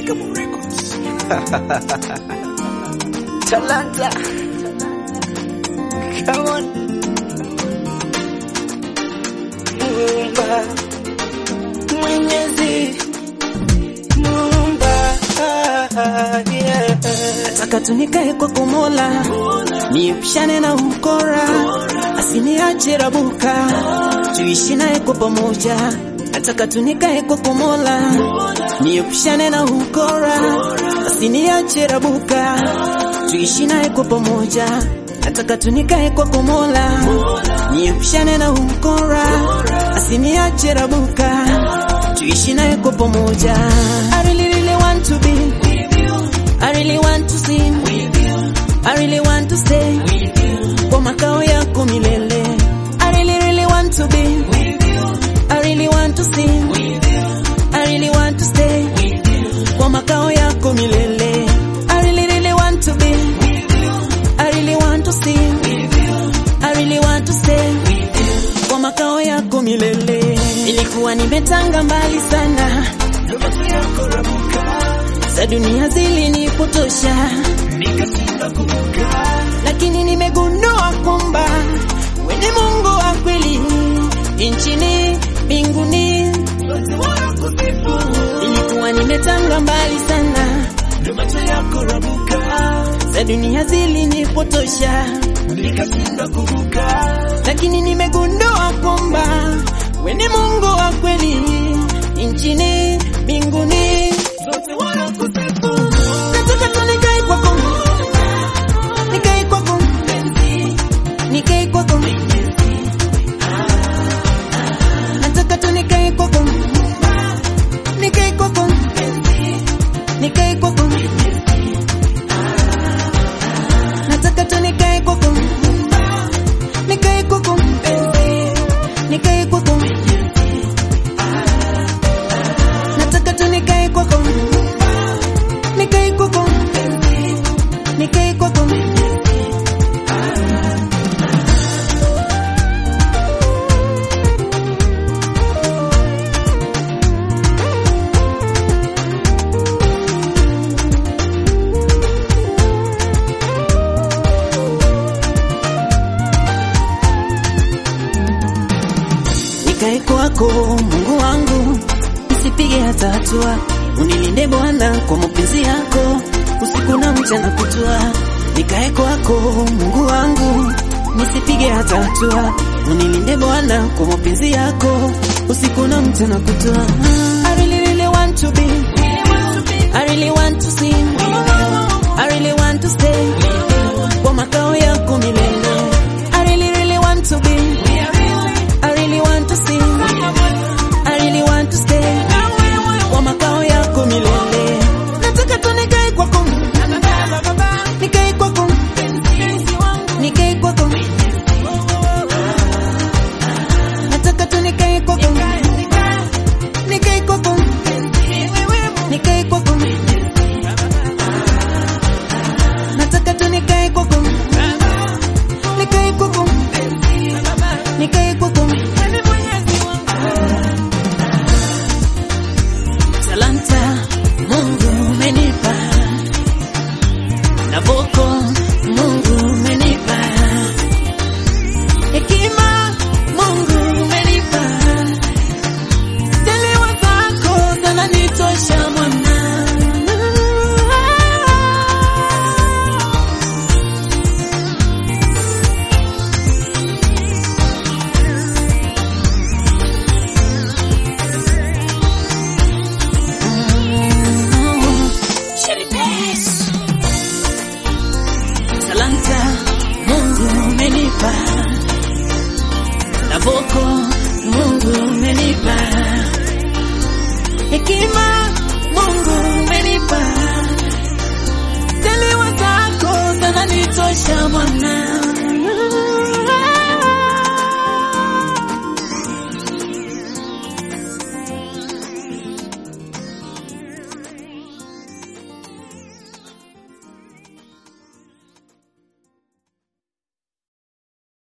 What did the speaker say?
Shikamoo Records. Talanta. Come on. Muumba. Mwenyezi. Muumba. Yeah. Nataka tunikae kwa kumola, niepishane na ukora, asiniache rabuka, tuishi naye kwa pamoja. Nataka tunikae kwa kumola, niepishane na ukora, asiniache rabuka, tuishi naye kwa pamoja. Nataka tunikae kwa kumola, niepishane na ukora, asiniache rabuka, tuishi naye kwa pamoja. I really, really want to be I really want to sing with you. I really want to stay with you. Kwa makao yako milele. I really really want to be with you. I really want to sing with you. I really want to stay with you. Kwa makao yako milele. I really really want to be with you. I really want to sing with you. I really want to stay with you. Kwa makao yako milele. Nilikuwa nimetanga mbali sana. Ndoto yako rabuka. za dunia zilinipotosha, Nikashindwa kuvuka. lakini nimegundua kwamba wewe ni Mungu wa kweli nchini mbinguni. Wote wanakusifu. Nilikuwa nimetanga mbali sana, Ndoto yako rabuka. za dunia zilinipotosha, Nikashindwa kuvuka. lakini nimegundua kwamba wewe ni Mungu wa kweli nchini mbinguni. Wote wanakusifu. Nataka tu nikae kwako, nikae kwako, nikae kwako. Nataka tu nikae kwako, nikae kwako, nikae kwako. Nataka tu nikae kwako, nikae kwako, nikae kwako. Nataka tu nikae kwako, nikae kwako, nikae kwako. Nikae kwako Mungu wangu, nisipige hata hatua, unilinde Bwana kwa mapenzi yako, usiku na mchana kutwa. Nikae kwako Mungu wangu, nisipige hata hatua, unilinde Bwana kwa mapenzi yako, usiku na mchana kutwa. I really really want to be, I really want to sing, I really want to stay kwa makao yako milele. I really really want to be I really want to sing. I really want to stay. Kwa makao yako milele. Nataka tu nikae kwako. Nikae kwako. Nikae kwako. Nataka tu nikae kwako. Nikae kwako. Nikae kwako. Nataka tu nikae kwako. Nikae kwako. Nikae kwako. Talanta Mungu umenipa na boko Mungu umenipa hekima Mungu umenipa Zaliwa zako zinanitosha mwana Talanta Mungu umenipa na boko Mungu umenipa hekima Mungu umenipa Zaliwa zako zinanitosha mwana